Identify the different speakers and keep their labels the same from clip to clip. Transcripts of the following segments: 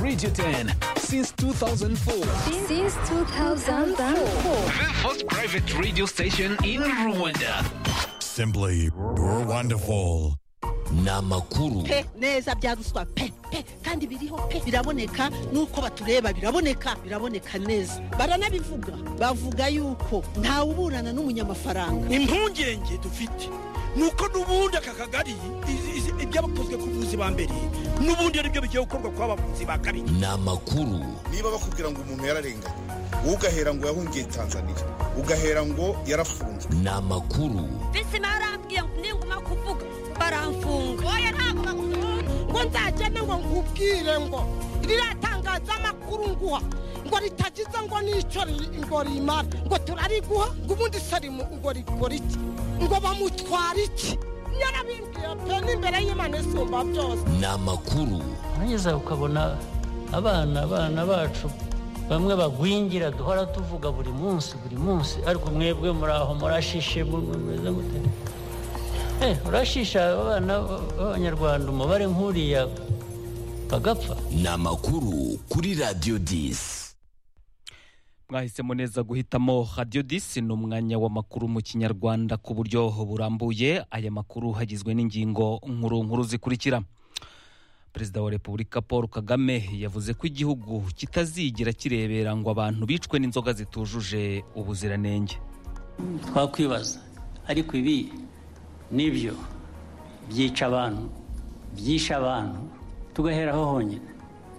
Speaker 1: Radio 10 since 2004.
Speaker 2: Since 2004.
Speaker 1: The first private radio station in Rwanda.
Speaker 3: Simply wonderful. ni amakuru
Speaker 4: pe neza bya ruswa pe pe kandi biriho pe biraboneka nuko batureba biraboneka biraboneka neza baranabivuga bavuga yuko ntawuburana n'umunyamafaranga
Speaker 5: impungenge dufite ni uko n'ubundi aka kagari izi- izi- ibyabakozwe ku buvuzi ba mbere n'ubundi ari byo bigiye gukorwa ku bavuzi ba kabiri
Speaker 3: ni amakuru
Speaker 6: niba bakubwira ngo umuntu yararenganye wowe ugahera ngo yahungiye tanzania ugahera ngo yarafunzwe
Speaker 3: ni amakuru
Speaker 7: bisi barambwiye ngo ninguma kuvuga baramfunga oya ntabwo bagukunda
Speaker 4: ngo nzagende ngo nkubwire ngo ririya tangazamakuru nguha ngo ritagize ngo n'icyo ri- ngo rimara ngo turariguha ngo ubundi sarimu ngo rikora iki ngo bamutwara iki yarabimbwiye pe n'imbere y'imana isumba byose
Speaker 3: ni amakuru
Speaker 8: warangiza ukabona abana abana bacu bamwe bagwingira duhora tuvuga buri munsi buri munsi ariko mwebwe muri aho murashishe mu- mu- mumeze mute Eh, urashisha abana b- b'abanyarwanda umubare nk'uriya bagapfa
Speaker 3: ni amakuru kuri radiyo disi
Speaker 9: mwahisemo neza guhitamo radiyo disi ni umwanya w'amakuru mu kinyarwanda ku buryo burambuye aya makuru hagizwe n'ingingo nkuru nkuru zikurikira perezida wa repubulika paul kagame yavuze ko igihugu kitazigera kirebera ngo abantu bicwe n'inzoga zitujuje ubuziranenge
Speaker 8: twakwibaza ariko ibi nibyo byica abantu byishe abantu tugaheraho honyine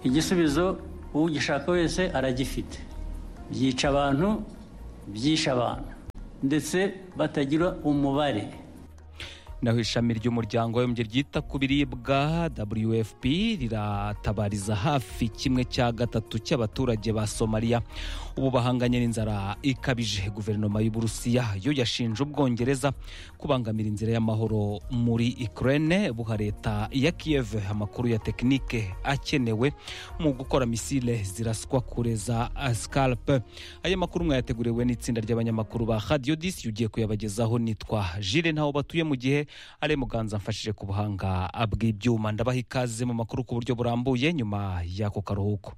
Speaker 8: igisubizo ugishaka wese aragifite byica abantu byishe abantu ndetse batagira umubare
Speaker 9: naho ishami ry'umuryango w'abibumbye ryita ku biribwa wfp riratabariza hafi kimwe cya gatatu cy'abaturage ba somaliya ubu bahanganye n'inzara ikabije guverinoma y'uburusiya yo yashinje ubwongereza kubangamira inzira y'amahoro muri ukraine buha leta ya kiev amakuru ya tekinike akenewe mu gukora misile ziraswa kure za scalp aya makuru mwayateguriwe n'itsinda ry'abanyamakuru ba radio disi ugiye kuyabagezaho nitwa jile ntaho batuye mu gihe ari muganza mfashije ku buhanga bw'ibyuma ndabaha ikaze mu makuru ku buryo burambuye nyuma y'ako karuhuko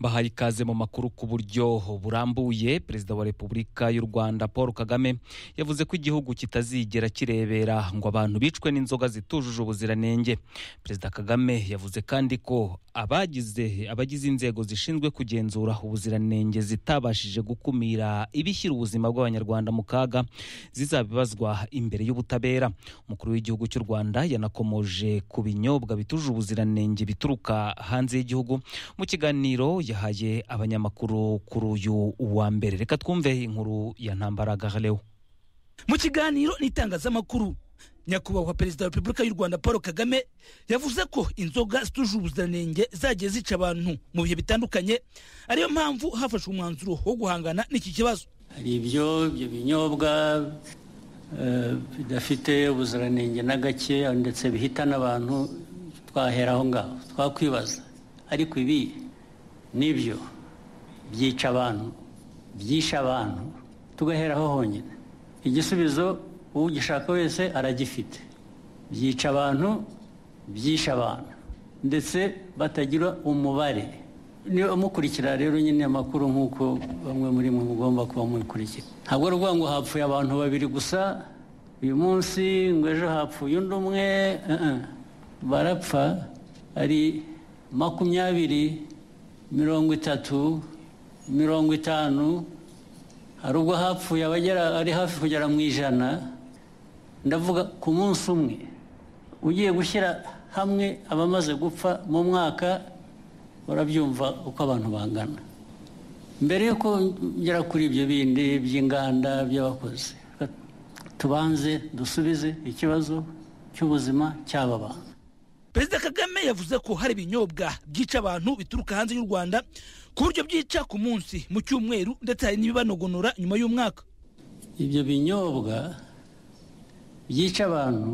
Speaker 9: bahaye ikaze mu makuru ku buryo burambuye perezida wa repubulika y'u rwanda paul kagame yavuze ko igihugu kitazigera kirebera ngo abantu bicwe n'inzoga zitujuje ubuziranenge perezida kagame yavuze kandi ko abagize abagize inzego zishinzwe kugenzura ubuziranenge zitabashije gukumira ibishyira ubuzima bw'abanyarwanda mu kaga zizabibazwa imbere y'ubutabera umukuru w'igihugu cy'u rwanda yanakomoje ku binyobwa bitujuje ubuziranenge bituruka hanze y'igihugu mu kiganiro yahaye abanyamakuru kuri uyu wa mbere reka twumve inkuru ya ntambaraga lewo
Speaker 5: mu kiganiro n'itangazamakuru nyakubahwa perezida wa repubulika y'u rwanda paul kagame yavuze ko inzoga zituje ubuziranenge zagiye zica abantu mu bihe bitandukanye ariyo mpamvu hafashwe umwanzuro wo guhangana n'iki kibazo
Speaker 8: hari ibyo ibyo binyobwa eh, bidafite ubuziranenge na gake ndetse bihitana abantu twahera aho ngaho twakwibaza ariko ibi nibyo byica abantu byishe abantu tugaheraho honyine igisubizo ugishaka wese aragifite byica abantu byishe abantu ndetse batagira umubare niba mukurikira rero nyine amakuru nk'uko bamwe muri mwe mugomba kuba mubikurikira ntabwo ari ukuvuga ngo hapfuye abantu babiri gusa uyu munsi ngo ejo hapfuye undi umwe eh, eh. barapfa ari makumyabiri mirongo itatu mirongo itanu hari ubwo hapfuye abagera ari hafi kugera mu ijana ndavuga ku munsi umwe ugiye gushyira hamwe abamaze gupfa mu mwaka urabyumva uko abantu bangana mbere yuko ngera kuri ibyo bindi by'inganda by'abakozi tubanze dusubize ikibazo cy'ubuzima cy'aba bantu
Speaker 5: perezida kagame yavuze ko hari ibinyobwa byica abantu bituruka hanze y'u rwanda ku buryo byica ku munsi mu cyumweru ndetse hari n'ibibanogonora nyuma y'umwaka
Speaker 8: ibyo binyobwa byica abantu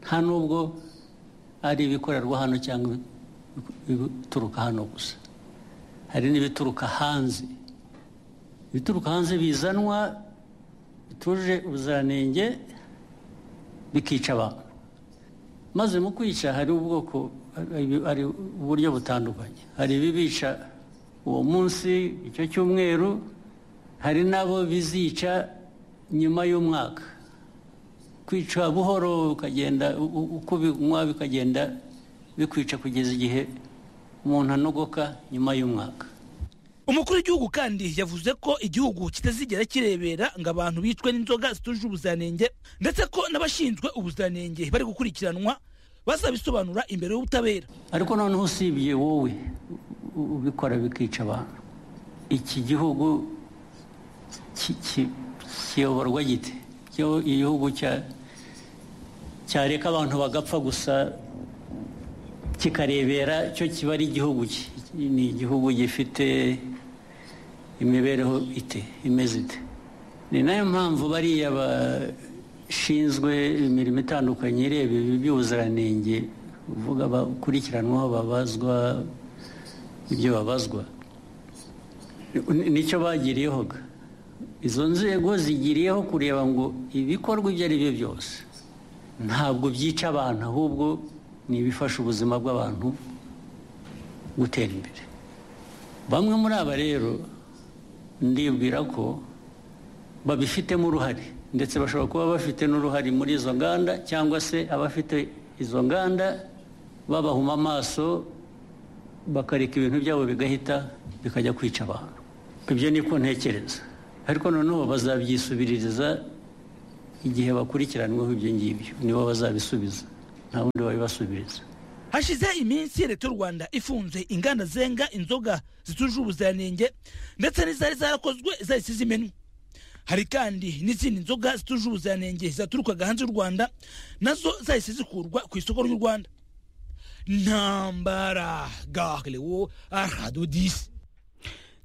Speaker 8: nta n'ubwo ari ibikorerwa hano cyangwa ibi- ibituruka hano gusa hari n'ibituruka hanze ibituruka hanze bizanwa bituje ubuziranenge bikica abantu maze mu kwica hari ubwoko hari- hari uburyo butandukanye hari ibibica uwo munsi icyo cyumweru hari n'abo bizica nyuma y'umwaka kwica buhoro ukagenda u- u- uko binywa bikagenda bikwica kugeza igihe umuntu anogoka nyuma y'umwaka
Speaker 5: umukuru w'igihugu kandi yavuze ko igihugu kitazigera kirebera ngo abantu bicwe n'inzoga zitujuje ubuziranenge ndetse ko n'abashinzwe ubuziranenge bari gukurikiranwa bazabisobanura imbere y'ubutabera
Speaker 8: ariko noneho usibye wowe u- u- ubikora bikica abantu iki gihugu ki- ki- kiyoborwa gite Kiyo- igihugu cya- cyareka abantu bagapfa gusa kikarebera cyo kiba ari igihugu ki ni igihugu gifite imibereho ite imeze ite ni nayo mpamvu bariya bashinzwe imirimo itandukanye ireba ibi by'ubuziranenge uvuga bakurikiranwaho babazwa ibyo babazwa Ni- nicyo bagiriyeho ga. izo nzego zigiriyeho kureba ngo ibikorwa ibyo ari byo byose ntabwo byica abantu ahubwo ni ibifasha ubuzima bw'abantu gutera imbere bamwe muri aba rero ndibwira ko babifitemo uruhare ndetse bashobora kuba bafite n'uruhare muri izo nganda cyangwa se abafite izo nganda babahuma amaso bakareka ibintu byabo bigahita bikajya kwica abantu ibyo niko ntekereza ariko noneho bazabyisubiririza igihe bakurikiranyweho ibyo ngibyo nibo bazabisubiza nta wundi babibasubiriza
Speaker 5: hashize iminsi leta y'u rwanda ifunze inganda zenga inzoga zitujuje ubuziranenge ndetse n'izari zarakozwe zahise zimenwa hari kandi n'izindi nzoga zitujuje ubuziranenge zaturukaga hanze y'u rwanda nazo zahise zikurwa ku isoko ry'u rwanda ntambara garewo aradodisi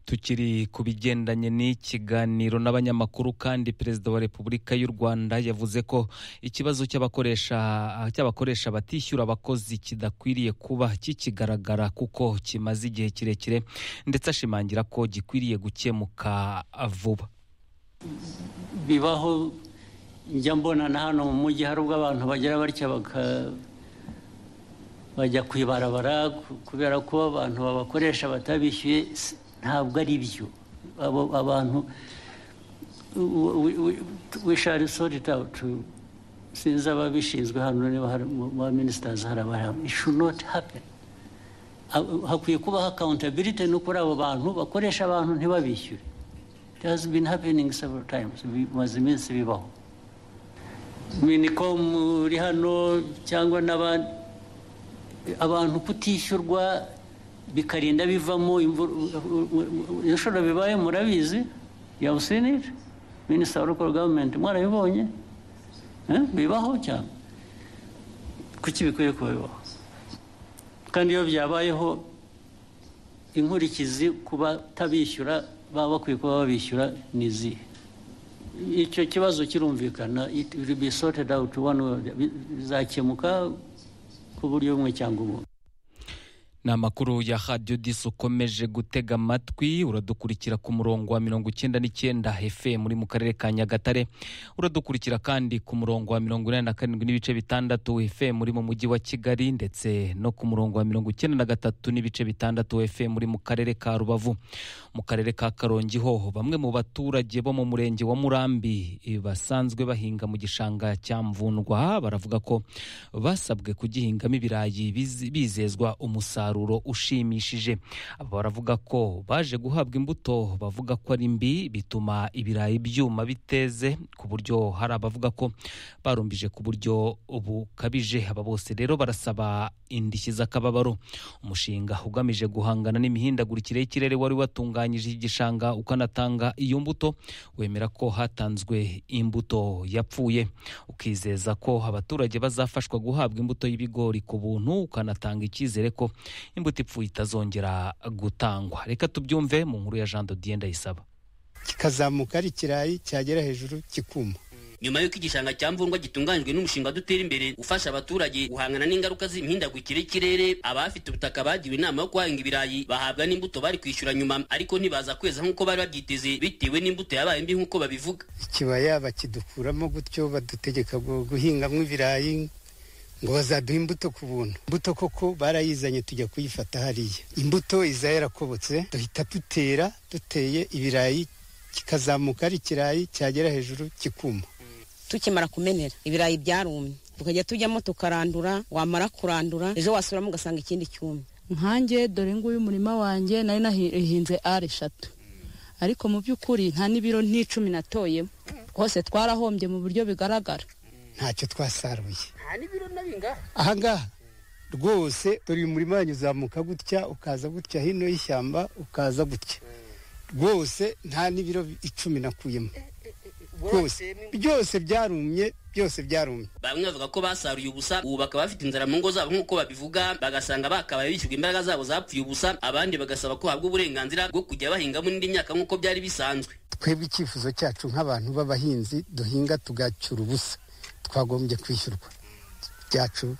Speaker 9: tukiri ku bigendanye n'ikiganiro n'abanyamakuru kandi perezida wa repubulika y'u rwanda yavuze ko ikibazo cy'abakoresha cy'abakoresha batishyura abakozi kidakwiriye kuba kikigaragara kuko kimaze igihe kirekire ndetse ashimangira ko gikwiriye gukemuka vuba
Speaker 8: bibaho njya mbona na hano mu mujyi hari ubwo abantu bagira batya baka bajya ku ibarabara ku- kubera ko abantu babakoresha batabishyuye si- ntabwo ari byo abo abantu wisharisori tawutu sinzi ababishinzwe hano niba hari mu ba minisitazi hari abahari ishunote hapeni hakwiye kubaho akawuntabilite no kuri abo bantu bakoresha abantu ntibabishyure It has been happening several times. Bimaze iminsi bibaho. Minicom uri hano cyangwa n'abandi abantu kutishyurwa bikarinda bivamo imvura ibishobora bibaye murabizi yawusinira minisita wa local government mwarabibonye Eh? bibaho cyane kuki bikwiye kuba bibaho kandi iyo byabayeho inkurikizi ku batabishyura baba bakwiye kuba babishyura ni izihe icyo kibazo kirumvikana it will be sorted out one way or the- bi- bizakemuka ku buryo bumwe cyangwa ubundi
Speaker 9: ni amakuru ya radiyo disi ukomeje gutega amatwi uradukurikira ku murongo wa mirongo icyenda n'icyenda fm muri mu karere ka nyagatare uradukurikira kandi ku murongo wa mirongo inani na karindwi n'ibice bitandatu fm muri mu mujyi wa kigali ndetse no ku murongo wa mirongo icyenda na gatatu n'ibice bitandatu fm muri mu karere ka rubavu mu karere ka karongi ho bamwe mu baturage bo mu murenge wa murambi eh, basanzwe bahinga mu gishanga cya mvundwa baravuga ko basabwe kugihingamo ibirayi bizi- bizezwa umusaruro ushimishije aba baravuga ko baje guhabwa imbuto bavuga ko ari mbi bituma ibirayi byuma biteze ku buryo hari abavuga ko barumbije ku buryo bukabije aba bose rero barasaba indishyi z'akababaro umushinga ugamije guhangana n'imihindagurikire y'ikirere wari watunganyije iki gishanga ukanatanga iyo mbuto wemera ko hatanzwe imbuto yapfuye ukizeza ko abaturage bazafashwa guhabwa imbuto y'ibigori ku buntu ukanatanga icyizere ko imbuto ipfuye itazongera gutangwa reka tubyumve mu nkuru ya jean dodiye ndayisaba
Speaker 10: kikazamuka ari ikirayi cyagera hejuru kikuma nyuma y'uko igishanga cya mvurwa gitunganijwe n'umushinga dutera imbere ufasha abaturage guhangana n'ingaruka z'imihindagurikire y'ikirere abafite ubutaka bagiwe inama yo guhinga ibirayi bahabwa n'imbuto bari kwishyura nyuma ariko ntibaza kweza nk'uko bari babyiteze bitewe n'imbuto yabaye mbi nk'uko babivuga
Speaker 11: ikibaya bakidukuramo gutyo badutegeka gu- guhingamo ibirayi ngo bazaduha imbuto ku buntu imbuto koko barayizanye tujya kuyifata hariya imbuto iza yarakobotse duhita dutera duteye ibirayi kikazamuka ari ikirayi cyagera hejuru kikuma
Speaker 12: tukimara kumenera ibirayi byarumye tukajya tujyamo tukarandura wamara kurandura ejo wasubiramo ugasanga ikindi cyumye
Speaker 13: nkanjye dore nguyu umurima wanjye nari nahinze ari eshatu ariko mu by'ukuri nta n'ibiro n'icumi natoyemo hose twarahombye mu buryo bigaragara
Speaker 11: ntacyo twasaruye
Speaker 14: nta n'ibiro na bingahe
Speaker 11: ahangaha rwose dore uyu murima wanyu uzamuka gutya ukaza gutya hino y'ishyamba ukaza gutya rwose nta n'ibiro icumi nakuyemo rwose byose byarumye byose byarumye
Speaker 10: bamwe bavuga ko basaruye ubusa ubu bakaba bafite inzara mu ngo zabo nk'uko babivuga bagasanga bakabaye bishyurwa imbaraga zabo zapfuye ubusa abandi bagasaba ko bahabwa uburenganzira bwo kujya bahingamo n'indi myaka nk'uko byari bisanzwe
Speaker 11: twebwe icyifuzo cyacu nk'abantu b'abahinzi duhinga tugacyura ubusa twagombye kwishyurwa byacu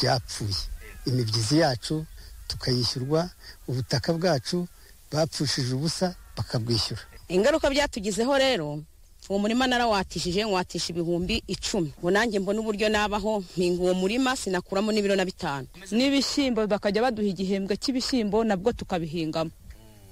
Speaker 11: byapfuye imibyizi yacu tukayishyurwa ubutaka bwacu bapfushije ubusa bakabwishyura
Speaker 12: ingaruka byatugizeho rero uwo murima narawatishije nwatisha ibihumbi icumi ngo nanjye mbona uburyo nabaho mpinga uwo murima sinakuramo n'ibiro na bitanu
Speaker 13: n'ibishyimbo bakajya baduha igihembwe cy'ibishyimbo nabwo tukabihingamo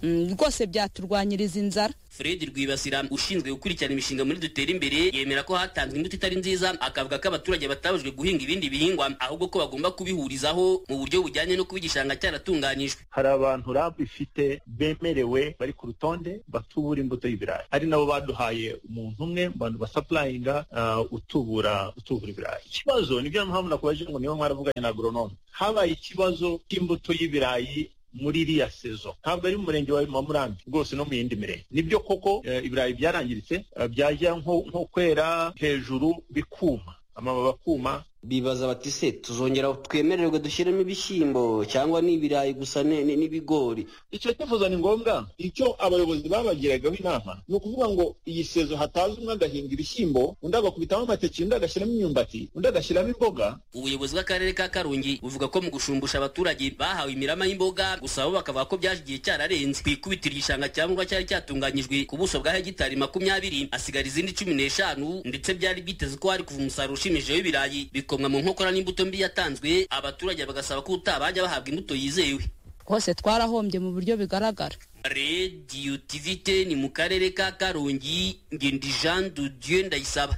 Speaker 13: Mm, rwose byaturwanyiriza inzara
Speaker 10: fred rwibasira ushinzwe gukurikirana imishinga muri dutera imbere yemera ko hatanzwe imbuto itari nziza akavuga ko abaturage batabujwe guhinga ibindi bihingwa ahubwo ko bagomba kubihurizaho mu buryo bujyanye no kuba igishanga cyaratunganyijwe
Speaker 15: hari abantu rab ifite bemerewe bari ku rutonde batubura imbuto y'ibirayi ari nabo baduhaye umuntu umwe mu bantu basapurayinga utubura utubura ibirayi ikibazo nibyo mpamvu nakubaje ngo niba mwaravuganye na agoronome habaye ikibazo cy'imbuto y'ibirayi muri iriya sezo ntabwo ari mu murenge wa mamurambi rwose no mu yindi mirenge nibyo koko eh, ibirayi byarangiritse eh, byajya nko nko kwera hejuru bikuma amababi akuma
Speaker 16: bibaza bati se tuzongera twemererwe dushyiremo ibishyimbo cyangwa ni ibirayi gusa ni- ni- n'ibigori
Speaker 15: icyo cyifuzo ni ngombwa icyo abayobozi babagiragaho inama ni ukuvuga ngo iyi sezo hataza umwe agahinga ibishyimbo undi agakubitamo amateke undi agashyiramo imyumbati undi agashyiramo imboga
Speaker 10: ubuyobozi bw'akarere ka karongi buvuga ko mu gushumbusha abaturage bahawe imirama y'imboga gusa bo bakavuga ko byaje igihe cyararenze ku ikubitiro igishanga cya murwa cyari cyatunganyijwe ku buso bwa hegitari makumyabiri hasigara izindi cumi n'eshanu ndetse byari byiteze ko hari kuva umusaruro ushimishije w'ibirayi bikomwa mu nkokora n'imbuto mbi yatanzwe abaturage bagasaba ko utaha bajya bahabwa imbuto yizewe
Speaker 13: hose twarahombye mu buryo bigaragara
Speaker 10: rediyo tivite ni mu karere ka karongi ngendi jean dudieu ndayisaba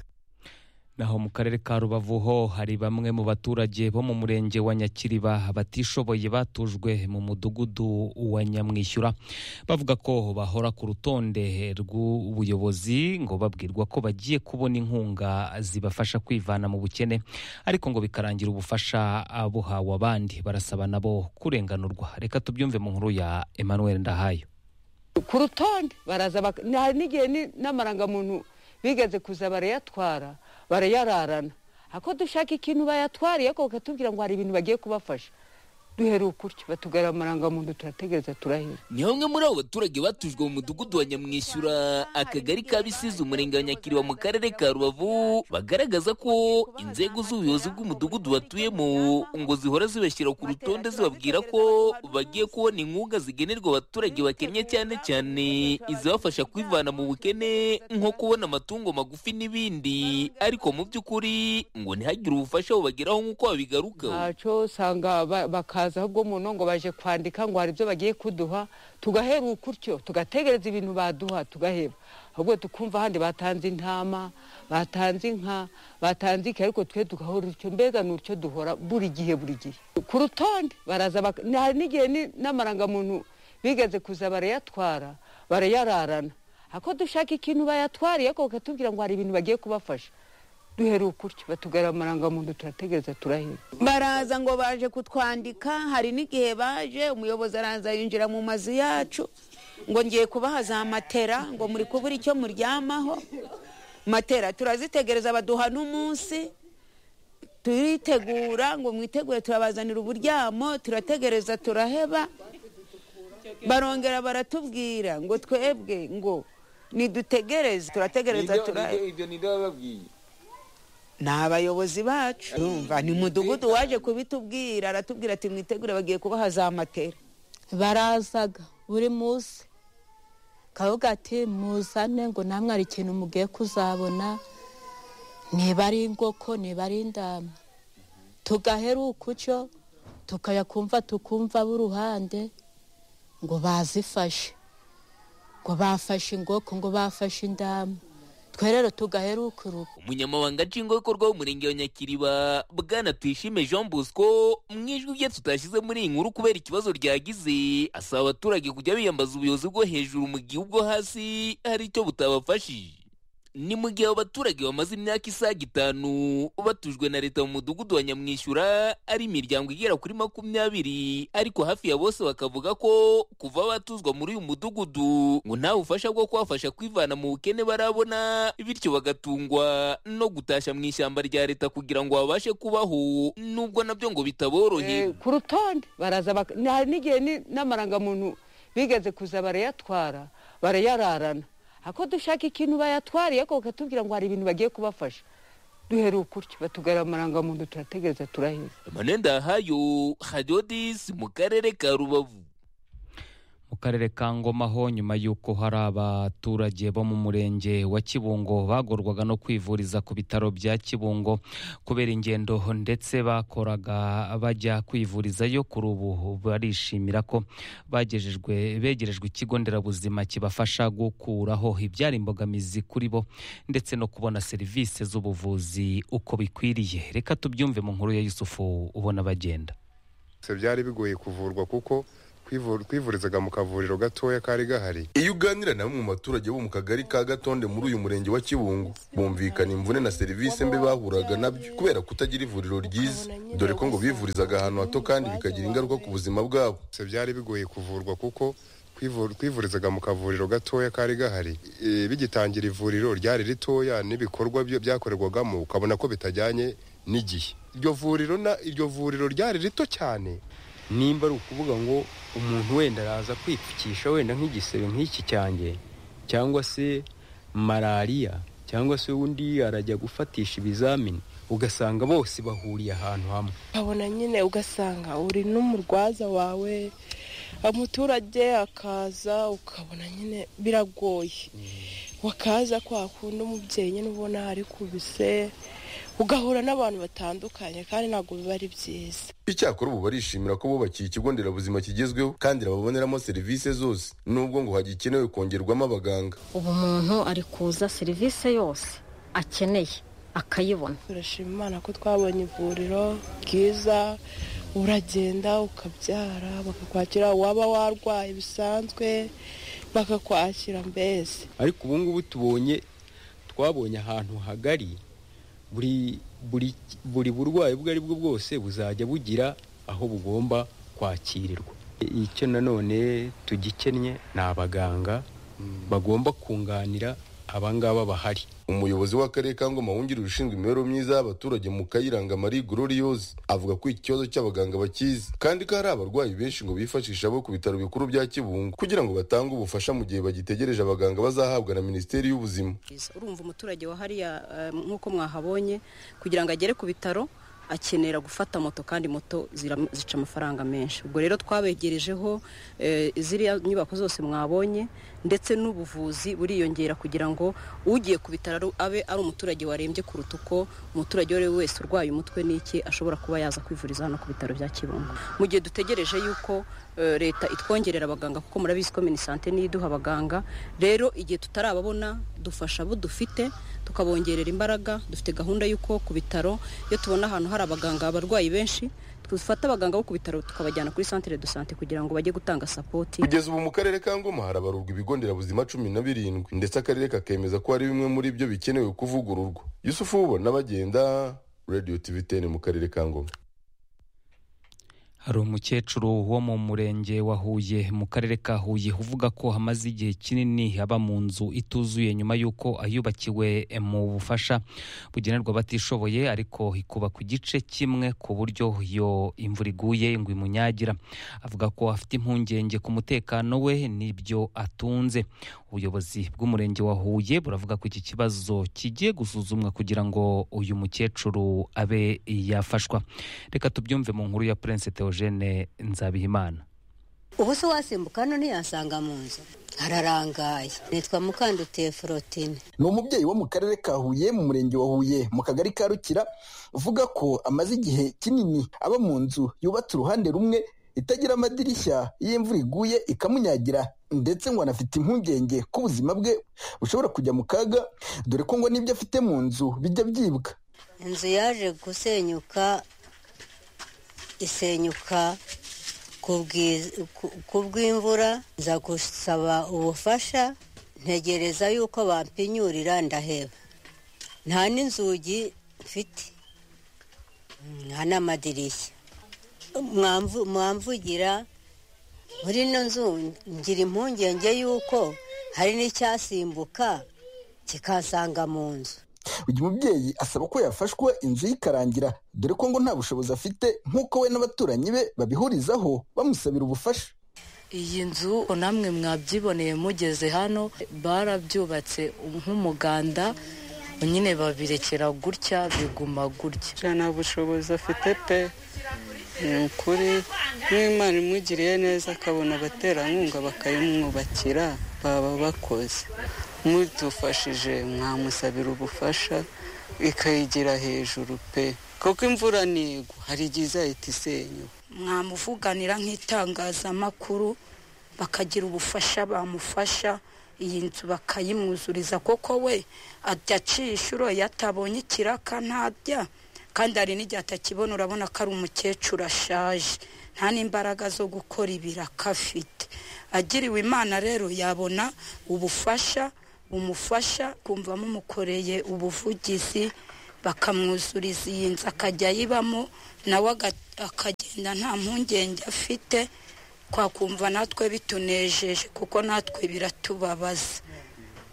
Speaker 9: naho mu karere ka rubavu ho hari bamwe mu baturage bo mu murenge wa nyakiriba batishoboye batujwe mu mudugudu wa nyamwishyura bavuga ko bahora ku rutonde rw'ubuyobozi ngo babwirwa ko bagiye kubona inkunga zibafasha kwivana mu bukene ariko ngo bikarangira ubufasha buhawe abandi barasaba nabo kurenganurwa reka tubyumve mu nkuru ya emmanuel ndahayo
Speaker 17: ku rutonde baraza bak- ni- hari n'igihe ni- n'amarangamuntu bigeze kuza barayatwara barayararana ako dushaka ikintu bayatwariye ariko bakatubwira ngo hari ibintu bagiye kubafasha duhera ukutyo batugara amarangamuntu turategereza turahira
Speaker 18: ni bamwe muri abo baturage batujwe mu mudugudu wa nyamwishyura akagari ka bisizi umurenge wa nyakiriba mu karere ka rubavu bagaragaza ko inzego z'ubuyobozi bw'umudugudu batuyemo ngo zihora zibashyira ku rutonde zibabwira ko bagiye kubona inkunga zigenerwa abaturage bakennye cyane cyane izibafasha kwivana mu bukene nko kubona amatungo magufi n'ibindi ariko mu by'ukuri ngo ntihagire ubufasha bubageraho nk'uko babigarukaho
Speaker 17: ntacyo usanga ba- bakaza ahubwo umuntu ngo baje kwandika ngo hari ibyo bagiye kuduha tugahera ukutyo tugategereza ibintu baduha tugaheba ahubwo tukumva ahandi batanze intama batanze inka batanze iki ariko twe tugahora utyo mbega ni utyo duhora buri gihe buri gihe ku rutonde baraza bak- ni- hari n'igihe ni- n'amarangamuntu bigeze kuza barayatwara barayararana ako dushaka ikintu bayatwariye ariko bakatubwira ngo hari ibintu bagiye kubafasha duhera ukutyo batugara amarangamuntu turategereza turaheba
Speaker 19: baraza ngo baje kutwandika hari n'igihe baje umuyobozi araza yinjira mu mazu yacu ngo ngiye kubaha za matera ngo muri kubura icyo muryamaho matera turazitegereza baduha n'umunsi turitegura ngo mwitegure turabazanira uburyamo turategereza turaheba barongera baratubwira ngo twebwe ngo nidutegereze turategereza turaheba
Speaker 20: ibyo ninde wababwiye
Speaker 19: ni abayobozi bacu urumva ni mudugudu waje kubitubwira aratubwira ati mwitegure bagiye kubaha za matera
Speaker 14: barazaga buri munsi kavuga ati muzane ngo namwe hari ikintu mugiye kuzabona niba ari ingoko niba ari indama tugahera ukucyo tukayakumva tukumva b'uruhande ngo bazifashe ngo bafashe ingoko ngo bafashe indama twe rero tugaheruka urugo
Speaker 18: umunyamabanga nshingwabikorwa w'umurenge wa nyakiriba bwana tuyishime jean bosco mu ijwi rye tutashyize muri iyi nkuru kubera ikibazo ryagize asaba abaturage kujya biyambaza ubuyobozi bwo hejuru mu gihe ubwo hasi hari icyo butabafashije ni mu gihe abo baturage bamaze imyaka isaga itanu batujwe na leta mu mudugudu wa nyamwishyura ari imiryango igera kuri makumyabiri ariko hafi ya bose bakavuga ko kuva batuzwa muri uyu mudugudu ngo nta bufasha bwo kubafasha kwivana mu bukene barabona bityo bagatungwa no gutashya mu ishyamba rya leta kugira ngo babashe kubaho nubwo nabyo ngo bitaboroheye
Speaker 17: ku rutonde baraza bak- ni- hari n'igihe ni- n'amarangamuntu bigeze kuza barayatwara barayararana ako dushaka ikintu bayatwariye ariko bakatubwira ngo hari ibintu bagiye kubafasha duhera ukutyo batugara amarangamuntu turategereza turaheza
Speaker 18: emmanuel ndahayo hadodis mu karere ka rubavu
Speaker 9: mu karere ka ngoma ho nyuma y'uko hari abaturage bo mu murenge wa kibungo bagorwaga no kwivuriza ku bitaro bya kibungo kubera ingendo ndetse bakoraga bajya kwivurizayo kuri ubu barishimira ko bagejejwe begerejwe ikigo nderabuzima kibafasha gukuraho ibyara imbogamizi kuri bo ndetse no kubona serivisi z'ubuvuzi uko bikwiriye reka tubyumve mu nkuru ya yusufu ubona bagenda
Speaker 20: Se byari bigoye kuvurwa kuko kwivur- kwivurizaga mu kavuriro gatoya kari gahari
Speaker 21: iyo uganira na bamwe mu baturage bo mu kagari ka gatonde muri uyu murenge wa kibungo bumvikana imvune na serivisi mbi bahuraga nabyo kubera kutagira ivuriro ryiza dore ko ngo bivurizaga ahantu hato kandi bikagira ingaruka ku buzima bwabo
Speaker 20: Se byari bigoye kuvurwa kuko kwivur- kwivurizaga mu kavuriro gatoya kari gahari E, bigitangira ivuriro ryari ritoya n'ibikorwa byo- byakorerwagamo ukabona ko bitajyanye n'igihe iryo vuriro na iryo vuriro ryari rito cyane
Speaker 22: nimba ari ukuvuga ngo umuntu wenda araza kwipfukisha wenda nk'igisebe nk'iki cyanjye cyangwa se malariya cyangwa se undi arajya gufatisha ibizamini ugasanga bose bahuriye ahantu hamwe
Speaker 23: ukabona nyine ugasanga uri n'umurwaza wawe umuturage akaza ukabona nyine biragoye wakaza kwa kundi umubyeyi nyine ubona ari kubise ugahura n'abantu batandukanye kandi ntabwo biba ari byiza
Speaker 21: icyakora ubu barishimira ko bubakiye ikigo nderabuzima kigezweho kandi baboneramo serivisi zose nubwo ngo hagikenewe kongerwamo abaganga
Speaker 24: ubu umuntu ari kuza serivisi yose akeneye akayibona
Speaker 23: turashima imana ko twabonye ivuriro ryiza uragenda ukabyara bakakwakira waba warwaye bisanzwe bakakwakira mbese
Speaker 22: ariko ubu ngubu tubonye twabonye ahantu hagari buri buri buri burwayi ubwo ari bwo bwose buzajya bugira aho bugomba kwakirirwa icyo nanone tugikennye ni abaganga bagomba kunganira aba ngaba bahari
Speaker 21: umuyobozi w'akarere ka ngoma wungirije ushinzwe imibereho myiza y'abaturage mu kayiranga marie gloriose avuga ko iki kibazo cy'abaganga bakizi kandi ko hari abarwayi benshi ngo bifashisha bo ku bitaro bikuru bya kibungo kugira ngo batange ubufasha mu gihe bagitegereje abaganga bazahabwa na minisiteri y'ubuzima
Speaker 25: urumva umuturage wa hariya eh, nk'uko mwahabonye kugira ngo agere ku bitaro akenera gufata moto kandi moto zira- zica amafaranga menshi ubwo rero twabegerejeho eh, ziriya nyubako zose mwabonye ndetse n'ubuvuzi buriyongera kugira ngo ugiye ku bitaro abe ari umuturage warembye kuruta uko umuturage uwo ari we wese urwaye umutwe n'iki ashobora kuba yaza kwivuriza hano ku bitaro bya kibungo mu gihe dutegereje yuko eh, leta itwongerera abaganga kuko murabizi ko minisante niyo iduha abaganga rero igihe tutarababona dufasha abo dufite tukabongerera imbaraga dufite gahunda y'uko ku bitaro iyo tubona ahantu hari abaganga abarwayi benshi dufata abaganga bo ku bitaro tukabajyana kuri santire do sante kugira ngo bajye gutanga sapoti
Speaker 21: kugeza ubu mu karere ka ngoma harabarurwa ibigo nderabuzima cumi na birindwi ndetse akarere kakemeza ko hari bimwe muri byo bikenewe kuvugururwa yusufu wubona bagenda radio tv 10 mu karere ka ngoma
Speaker 9: hari umukecuru wo mu murenge wa huye mu karere ka huye uvuga ko hamaze igihe kinini aba mu nzu ituzuye nyuma y'uko ayubakiwe mu bufasha bugenerwa abatishoboye ariko ikuba ku gice kimwe ku buryo iyo imvura iguye ngo imunyagira avuga ko afite impungenge ku mutekano we n'ibyo atunze ubuyobozi bw'umurenge wa huye buravuga ko iki kibazo kigiye gusuzumwa kugira ngo uyu mukecuru abe yafashwa reka tubyumve mu nkuru ya prince theogene nzabihimana
Speaker 1: ubu se wasimbuka hano ntiyasanga mu nzu hararangaye nitwa mukandutiye forotine
Speaker 2: ni umubyeyi wo mu karere ka huye mu murenge wa huye mu kagari ka rukira uvuga ko amaze igihe kinini aba mu nzu yubatse uruhande rumwe itagira amadirishya iyo imvura iguye ikamunyagira ndetse ngo anafite impungenge ko ubuzima bwe bushobora kujya mu kaga dore ko ngo n'ibyo afite mu nzu bijya byibwa
Speaker 1: inzu yaje gusenyuka isenyuka ku bw'imvura nza gusaba ubufasha ntegereza yuko bampinyurira ndaheba nta n'inzugi mfite nta n'amadirishya mwamvugira muri ino nzu ngira impungenge y'uko hari n'icyasimbuka kikansanga mu nzu
Speaker 2: uyu mubyeyi asaba ko yafashwa inzu ye ikarangira dore ko ngo nta bushobozi afite nk'uko we n'abaturanyi be babihurizaho bamusabira ubufasha
Speaker 4: iyi nzu namwe mwabyiboneye mugeze hano barabyubatse nk'umuganda nyine babirekera gutya biguma gutya
Speaker 6: nta bushobozi afite pe ni ukuri n'imana imugiriye neza akabona abaterankunga bakayimwubakira baba bakoze mudufashije mwamusabira ubufasha ikayigira hejuru pe kuko imvura ntigwa hari igihe izahita isenyuka
Speaker 7: mwamuvuganira nk'itangazamakuru bakagira ubufasha bamufasha iyi nzu bakayimwuzuriza kuko we ajya acishuro iyo atabonye ikiraka ntajya kandi hari n'igihe atakibona urabona ko ari umukecuru ashaje nta n'imbaraga zo gukora ibiraka afite agiriwe imana rero yabona ubufasha bumufasha kumva mumukoreye ubuvugizi bakamwuzuriza iyi nzu akajya ayibamo nawe akagenda nta mpungenge afite twakumva natwe bitunejeje kuko natwe biratubabaza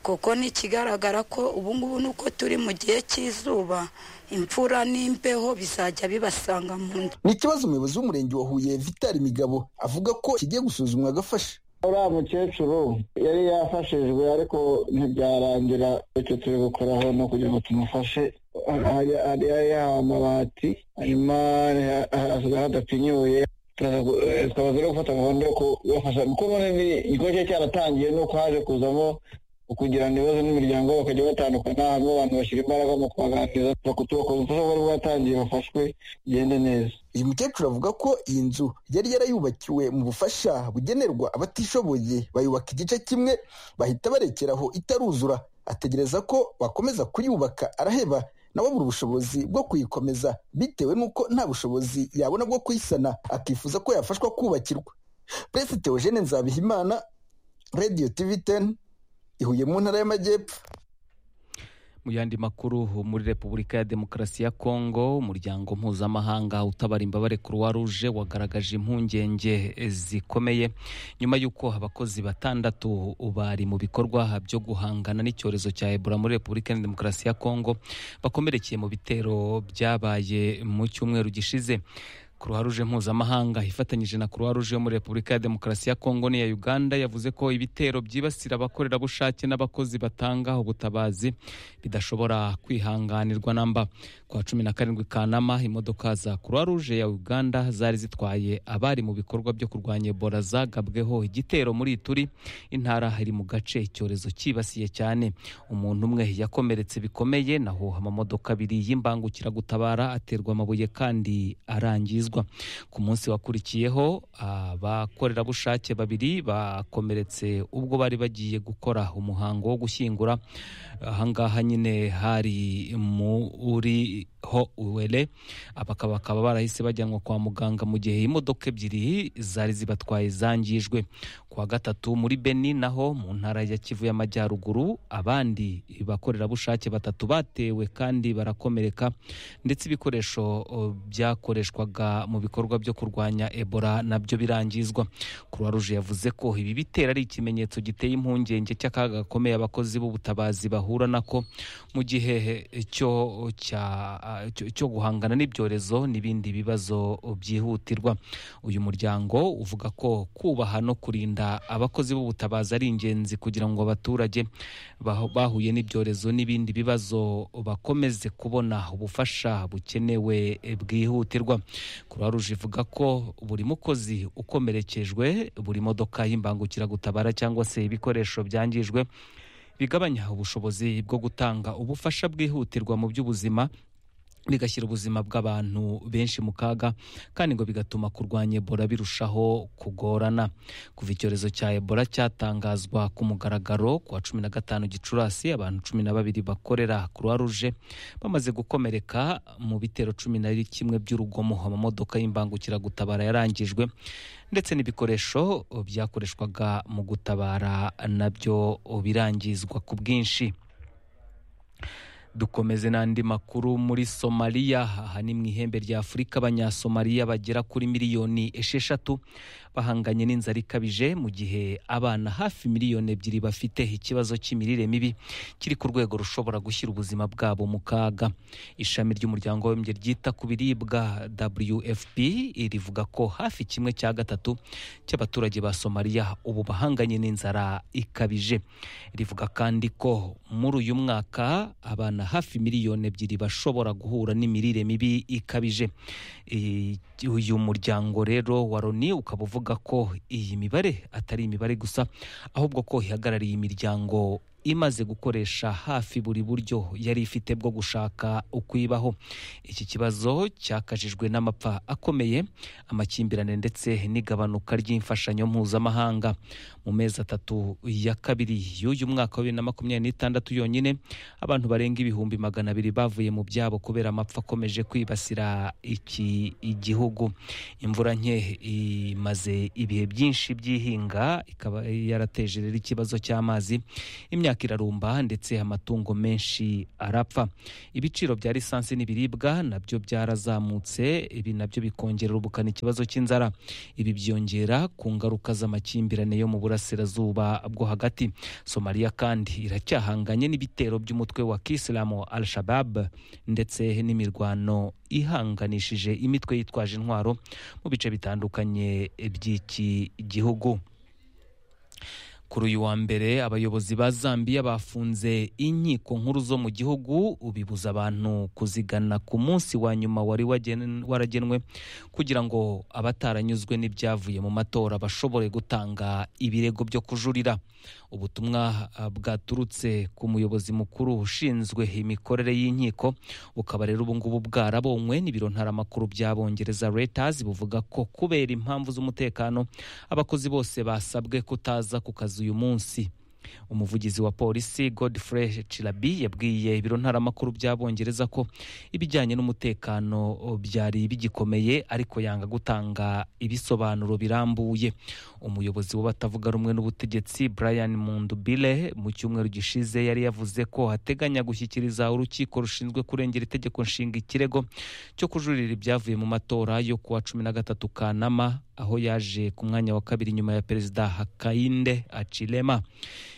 Speaker 7: kuko n'ikigaragara ko ubungubu ni uko turi mu gihe cy'izuba imvura n'imbeho bizajya bibasanga mu nzu
Speaker 2: ni ikibazo umuyobozi w'umurenge wa huye vitari migabo avuga ko kigiye gusuzumwa agafasha
Speaker 26: uriya mukecuru yari yafashijwe ariko ntibyarangira icyo turi gukoraho ni ukugira ngo tumufashe hari yahawe amabati hanyuma hasigaye hadapfinyuye tukaba turi gufata gahunda yo kubafasha kuko igikorwa cyari cyaratangiye ni uko haje kuzamo kugirana ibibazo n'imiryango bakajya batandukana harimo abantu bashyira imbaraga mu kubaganiriza bakutubakoza ubufasha bwari bwatangiye bafashwe bigende neza
Speaker 2: uyu mukecuru avuga ko iyi nzu yari yarayubakiwe mu bufasha bugenerwa abatishoboye bayubaka igice kimwe bahita barekeraho itaruzura ategereza ko bakomeza kuyubaka araheba nawe abura ubushobozi bwo kuyikomeza bitewe n'uko nta bushobozi yabona bwo kuyisana akifuza ko yafashwa kubakirwa perezida teogene nzabihimana radiyo tivi teni ihuye mu ntara y'amajyepfo
Speaker 9: mu yandi makuru muri repubulika ya demokarasi ya kongo umuryango mpuzamahanga utabara imbabare croix rouge wagaragaje impungenge zikomeye nyuma y'uko abakozi batandatu bari mu bikorwa byo guhangana n'icyorezo cya ebola muri repubulika ya demokarasi ya kongo bakomerekeye mu bitero byabaye mu cyumweru gishize croix rouge mpuzamahanga ifatanyije na croix rouge yo muri repubulika ya demokarasi ya kongo n'iya uganda yavuze ko ibitero byibasira abakorerabushake n'abakozi batanga ubutabazi bidashobora kwihanganirwa namba kwa cumi na karindwi kanama imodoka za croix rouge ya uganda zari zitwaye abari mu bikorwa byo kurwanya ebola zagabweho igitero muri ituri intara iri mu gace icyorezo cyibasiye cyane umuntu umwe yakomeretse bikomeye naho amamodoka abiri y'imbangukiragutabara aterwa amabuye kandi arangizwa ku munsi wakurikiyeho abakorerabushake babiri bakomeretse ubwo bari bagiye gukora umuhango wo gushyingura ahangaha nyine hari muriho uwere bakaba bakaba barahise bajyanwa kwa muganga mu gihe imodoka ebyiri zari zibatwaye zangijwe kuwa gatatu muri beni naho mu ntara ya kivu y'amajyaruguru abandi bakorerabushake batatu batewe kandi barakomereka ndetse ibikoresho byakoreshwaga mu bikorwa byo kurwanya ebola nabyo birangizwa croix rouge yavuze ko ibi bitera ari ikimenyetso giteye impungenge cy'akaga gakomeye abakozi b'ubutabazi bahura nako mu gihe cyo cya- cyo- cyo guhangana n'ibyorezo n'ibindi bibazo byihutirwa uyu muryango uvuga ko kubaha no kurinda abakozi b'ubutabazi ari ingenzi kugira ngo abaturage bahu- bahuye n'ibyorezo n'ibindi bibazo bakomeze kubona ubufasha bukenewe eh, bwihutirwa croix rouge ivuga ko buri mukozi ukomerekejwe buri modoka y'imbangukiragutabara cyangwa se ibikoresho byangijwe bigabanya ubushobozi bwo gutanga ubufasha bwihutirwa mu by'ubuzima bigashyira ubuzima bw'abantu benshi mu kaga kandi ngo bigatuma kurwanya ebola birushaho kugorana kuva icyorezo cya ebola cyatangazwa ku mugaragaro ku wa cumi na gatanu gicurasi abantu cumi na babiri bakorera croix rouge bamaze gukomereka mu bitero cumi na kimwe by'urugomo amamodoka y'imbangukiragutabara yarangijwe ndetse n'ibikoresho byakoreshwaga mu gutabara nabyo birangizwa ku bwinshi dukomeze n'andi makuru muri somaliya aha ni mu ihembe rya afurika abanyasomaliya bagera kuri miliyoni esheshatu bahanganye n'inzara ikabije mu gihe abana hafi miliyoni ebyiri bafite ikibazo cy'imirire mibi kiri ku rwego rushobora gushyira ubuzima bwabo mu kaga ishami ry'umuryango w'abibumbye ryita ku biribwa wfp rivuga ko hafi kimwe cya gatatu cy'abaturage ba somaliya ubu bahanganye n'inzara ikabije rivuga kandi ko muri uyu mwaka abana hafi miliyoni ebyiri bashobora guhura n'imirire mibi ikabije Eh, uyu muryango rero wa loni ukaba uvuga ko iyi mibare atari imibare gusa ahubwo ko ihagarariye imiryango imaze gukoresha hafi buri buryo yari ifite bwo gushaka ukwibaho iki kibazo cyakajijwe n'amapfa akomeye amakimbirane ndetse n'igabanuka ry'imfashanyo mpuzamahanga mu mezi atatu ya kabiri y'uyu mwaka wa bibiri na makumyabiri n'itandatu yonyine abantu barenga ibihumbi magana abiri bavuye mu byabo kubera amapfa akomeje kwibasira iki igihugu imvura nke imaze ibihe byinshi by'ihinga ikaba yarateje rero ikibazo cy'amazi imyaka irarumba ndetse amatungo menshi arapfa ibiciro bya lisansi n'ibiribwa nabyo byarazamutse ibi nabyo bikongerera ubukana ikibazo cy'inzara ibi byongera ku ngaruka z'amakimbirane yo mu burasirazuba bwo hagati somaliya kandi iracyahanganye n'ibitero by'umutwe wa kisilamu al shabab ndetse n'imirwano ihanganishije imitwe yitwaje intwaro mu bice bitandukanye by'iki gihugu kuri uyu wa mbere abayobozi ba zambiya bafunze inkiko nkuru zo mu gihugu bibuza abantu kuzigana ku munsi wa nyuma wari wagen- waragenwe kugira ngo abataranyuzwe n'ibyavuye mu matora bashobore gutanga ibirego byo kujurira ubutumwa ah, bwaturutse ku muyobozi mukuru ushinzwe imikorere y'inkiko bukaba rero ubu ngubu bwarabonywe n'ibiro ntaramakuru by'abongereza reuters buvuga ko kubera impamvu z'umutekano abakozi bose basabwe kutaza ku kazi uyu munsi umuvugizi wa polisi godfrey chilabi yabwiye ibiro ntaramakuru by'abongereza ko ibijyanye n'umutekano byari bigikomeye ariko yanga gutanga ibisobanuro birambuye umuyobozi w'abatavuga rumwe n'ubutegetsi brian mundubile mu cyumweru gishize yari yavuze ko ateganya gushyikiriza urukiko rushinzwe kurengera itegeko nshinga ikirego cyo kujurira ibyavuye mu matora yo kuwa cumi na gatatu kanama aho yaje ku mwanya wa kabiri nyuma ya perezida hakayinde acilema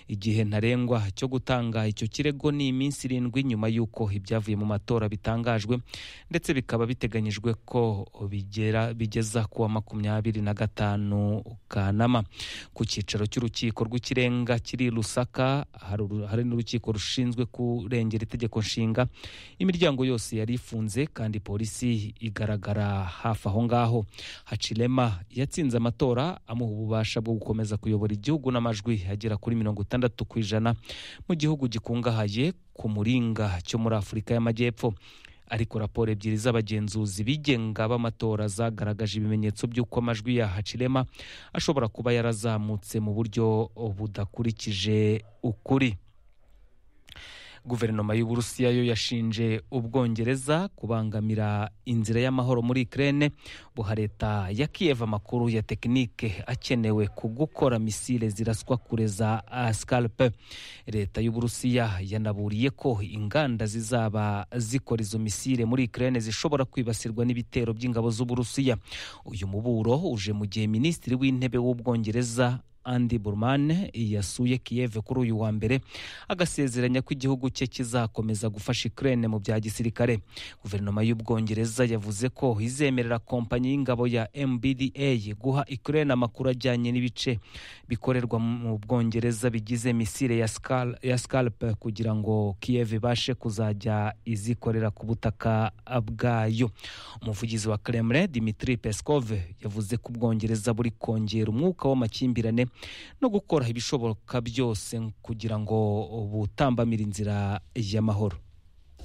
Speaker 9: igihe ntarengwa cyo gutanga icyo kirego ni iminsi irindwi nyuma y'uko ibyavuye mu matora bitangajwe ndetse bikaba biteganyijwe ko bigera bigeza ku wa makumyabiri na gatanu kanama ku cyicaro cy'urukiko rw'ikirenga kiri i lusaka hari uru- hari n'urukiko rushinzwe kurengera itegeko nshinga imiryango yose yari ifunze kandi polisi igaragara hafi aho ngaho hacilema yatsinze amatora amuha ububasha bwo gukomeza kuyobora igihugu n'amajwi agera kuri mirongo itandatu ku ijana mu gihugu gikungahaye ku muringa cyo muri afurika y'amajyepfo ariko raporo ebyiri z'abagenzuzi bigenga b'amatora zagaragaje ibimenyetso by'uko amajwi ya hacilema ashobora kuba yarazamutse mu buryo budakurikije ukuri guverinoma y'uburusiya yo yashinje ubwongereza kubangamira inzira y'amahoro muri ikirere buha leta ya kiyeva amakuru ya tekinike akenewe ku gukora misile ziraswa kure za sikaripe leta y'uburusiya yanaburiye ko inganda zizaba zikora izo misile muri ikirere zishobora kwibasirwa n'ibitero by'ingabo z'uburusiya uyu muburo uje mu gihe minisitiri w'intebe w'ubwongereza andi burumane yasuye kiyeve kuri uyu wa mbere agasezeranya ko igihugu cye kizakomeza gufasha ikirere mu bya gisirikare guverinoma y'ubwongereza yavuze ko izemerera kompanyi y'ingabo ya mbda guha ikirere amakuru ajyanye n'ibice bikorerwa mu bwongereza bigize misile ya Skal- ya sikaripe kugira ngo kiyeve ibashe kuzajya izikorera ku butaka bwayo umuvugizi wa kremlin dimitri peskov yavuze ko ubwongereza buri kongera umwuka w'amakimbirane no gukora ibishoboka byose kugira ngo butambamire inzira y'amahoro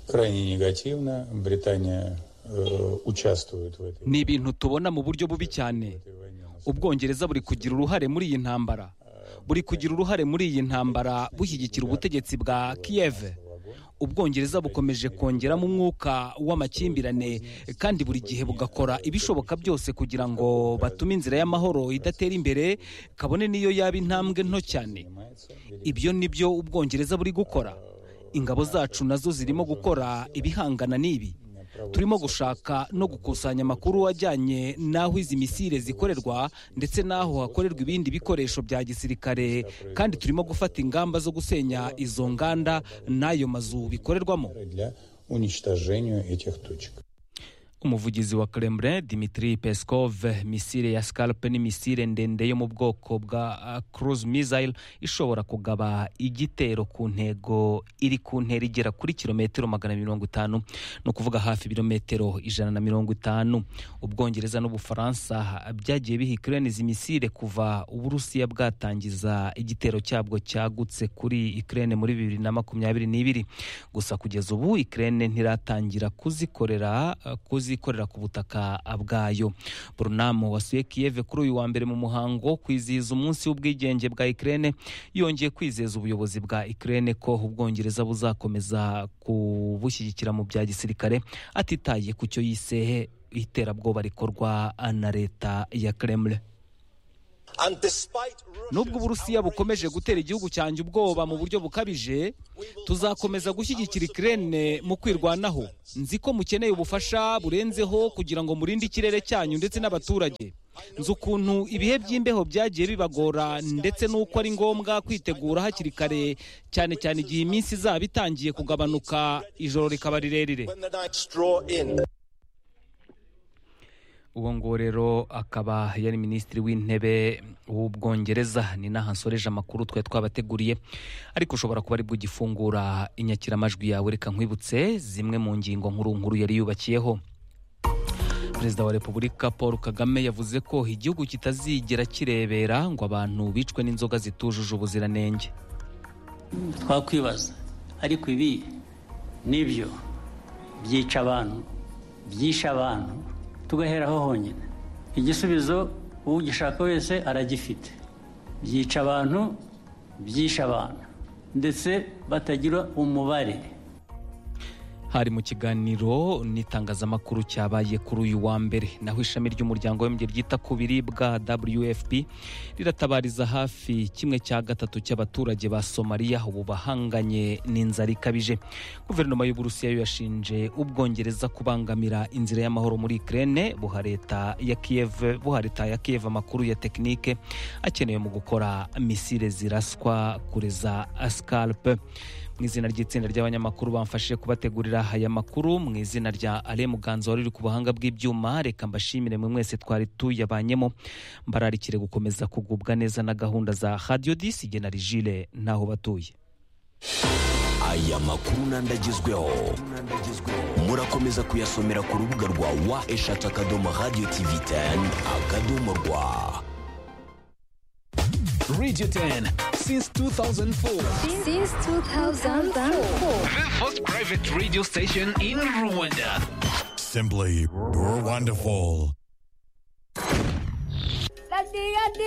Speaker 3: Крайне негативно. Британия э, участвует в этой.
Speaker 9: ni ibintu tubona mu buryo bubi cyane ubwongereza buri kugira uruhare muri iyi ntambara buri kugira uruhare muri iyi ntambara bushyigikira ubutegetsi bwa kiyeve ubwongereza bukomeje kongeramo umwuka w'amakimbirane kandi buri gihe bugakora ibishoboka byose kugira ngo batume inzira y'amahoro idatera imbere kabone n'iyo yaba intambwe nto cyane ibyo ni byo ubwongereza buri gukora ingabo zacu nazo zirimo gukora ibihangana n'ibi turimo gushaka no gukusanya amakuru ajyanye n'aho izi misile zikorerwa ndetse n'aho hakorerwa ibindi bikoresho bya gisirikare kandi turimo gufata ingamba zo gusenya izo nganda n'ayo mazu bikorerwamo
Speaker 3: для уничтожению этих точек.
Speaker 9: umuvugizi wa kremlin dimitri peskov misile ya scalpe ni misile ndende yo mu bwoko bwa uh, cruise missile ishobora kugaba igitero ku ntego iri ku ntera igera kuri kilometero magana mirongo itanu ni ukuvuga hafi ibirometero ijana na mirongo itanu ubwongereza n'ubufaransa byagiye biha ukraine izi misile kuva uburusiya bwatangiza igitero cyabwo cyagutse kuri ukraine muri bibiri na makumyabiri n'ibiri gusa kugeza ubu ukraine ntiratangira kuzikorera uh, kuzikorera ku butaka bwayo burunamo wasuye kiyeve kuri uyu wa mbere mu muhango wo kwizihiza umunsi w'ubwigenge bwa ikirere yongeye kwizeza ubuyobozi bwa ikirere ko ubwongereza buzakomeza kubushyigikira mu bya gisirikare atitaye ku cyo yisehe iterabwoba rikorwa na leta ya kremlin nubwo uburusiya bukomeje gutera igihugu cyanjye ubwoba mu buryo bukabije tuzakomeza gushyigikira ikirere mu kwirwanaho nzi ko mukeneye ubufasha burenzeho kugira ngo murinde ikirere cyanyu ndetse n'abaturage nzi ukuntu ibihe by'imbeho byagiye bibagora ndetse n'uko ari ngombwa kwitegura hakiri kare cyane cyane igihe iminsi izaba itangiye kugabanuka ijoro rikaba rirerire uwo nguwo rero akaba yari minisitiri w'intebe w'ubwongereza ni n'aha nsoreje amakuru twari twabateguriye ariko ushobora kuba ari bwo ugifungura inyakiramajwi yawe reka nkwibutse zimwe mu ngingo nkuru nkuru yari yubakiyeho perezida wa repubulika paul kagame yavuze ko igihugu kitazigera kirebera ngo abantu bicwe n'inzoga zitujuje ubuziranenge
Speaker 5: twakwibaza ariko ibi nibyo byica abantu byishe abantu tugaheraho honyine igisubizo ugishaka wese aragifite byica abantu byishe abantu ndetse batagira umubare
Speaker 9: hari mu kiganiro n'itangazamakuru cyabaye kuri uyu wa mbere naho ishami ry'umuryango w'abibumbye ryita ku biribwa wfp riratabariza hafi kimwe cya gatatu cy'abaturage ba somaliya ubu bahanganye n'inzara ikabije guverinoma y'uburusiya yo yashinje ubwongereza kubangamira inzira y'amahoro muri ikirere buha leta ya kiyev buha leta ya kiyev amakuru ya tekinike akenewe mu gukora misile ziraswa kure za sikaripe mu izina ry'itsinda ry'abanyamakuru bamfashije kubategurira aya makuru mu izina rya ale muganza wari uri ku buhanga bw'ibyuma reka mbashimire mwe mwese twari tuyabanyemo mbararikire gukomeza kugubwa neza na gahunda za radiyo disi igena rigire n'aho batuye
Speaker 8: aya makuru n'andi agezweho murakomeza kuyasomera ku rubuga rwa wa eshatu akadomo radiyo tivi teni akadomo rwa
Speaker 11: Radio 10 since 2004.
Speaker 12: Since 2004.
Speaker 11: The first private radio station in Rwanda.
Speaker 16: Simply wonderful.
Speaker 12: Radio